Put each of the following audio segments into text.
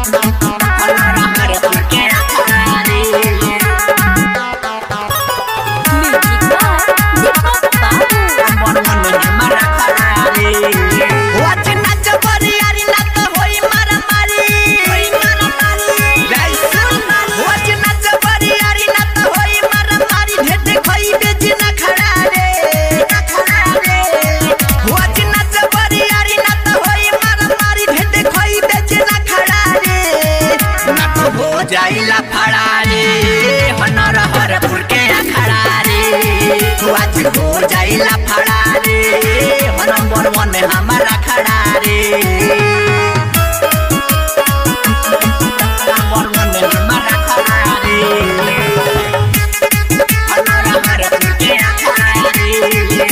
हनरहरपुर के अखाड़ा रे म्यूजिक बाय दीपक बाबू मन मन हमारा खड़ा रे वाच नाच बरियारी ना तो होई मारा मारी होई मारा मारी राइसन वाच नाच बरियारी ना तो होई मारा मारी भेटे खोई बेच ना खड़ा रे ना खड़ा रे वाच नाच बरियारी ना तो होई मारा मारी भेटे खोई बेच ना खड़ा रे ना तो हो जाइला फड़ा रे हनर हरपुर के अखड़ा रे आज हो जाइला फड़ा रे हो नंबर वन हमारा खड़ा रे नंबर वन हमारा खड़ा रे हनर हरपुर के अखड़ा रे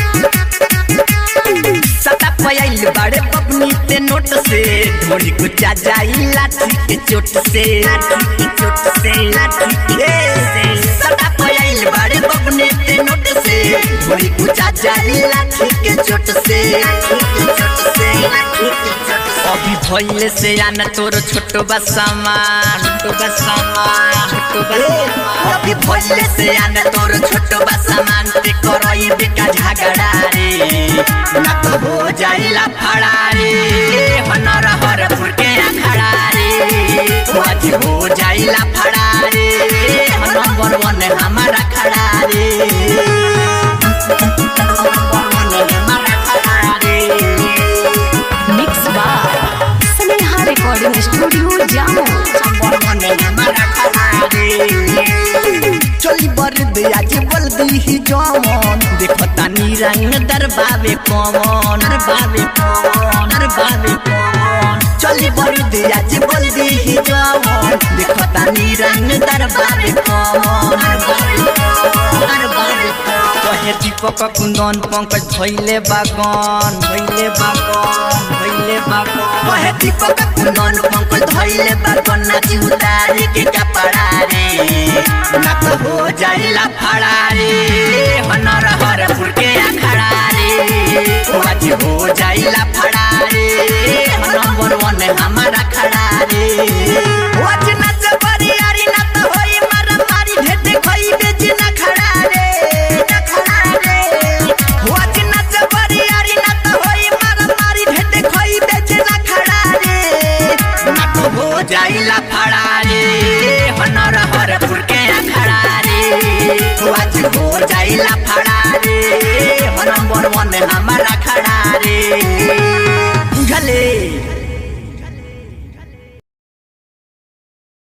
सता पयाइल बड़े पपनी ते नोट से ढोली गुचा जाई लाठी के चोट से लाठी के चोट से लाठी के से सता पयाइल बड़े पपनी ते नोट से ढोली गुचा जाई लाठी के चोट से लाठी के चोट से लाठी के चोट से अभी भइले से आना तोर छोटो बसामान छोटो बसामान छोटो बसामान अभी भइले से आना तोर छोटो बसामान ते करई बेका झगड़ा रे ना तो हो जाइला फड़ा रे हनर हरपुर के अखड़ा रे आज हो जाइला फड़ा रे नंबर वन हमारा खड़ा रे नंबर वन हमारा खड़ा रे mix by Sneha recording studio जामो चली बर दिया जे बोल दी ही जमन देखो तानी रंग दरबावे कमन दरबावे कमन दरबावे कमन चली बर दिया जे बोल दी ही जमन देखो तानी रंग दरबावे कमन दरबावे कमन दरबावे कमन कहे दीपक कुंदन पंकज भइले बागन भइले बागन भइले बागन कहे दीपक कुंदन पंकज भइले बागन नाची उतारे के कपड़ा रे ना तो हो जाइला फड़ा रे हनर हरपुर के अखड़ा रे आज हो जाइला फड़ा रे नंबर वन हमारा खड़ा रे आज नाच बरियारी ना तो होई मारा मारी भेटे खोई बेच ना खड़ा रे ना खड़ा रे आज नाच बरियारी ना तो होई मारा मारी भेटे खोई बेच ना खड़ा रे ना तो हो जाइला फड़ा रे हनर हरपुर के अखड़ा रे आज हो जाइला फड़ा रे नंबर वन हमारा खड़ा रे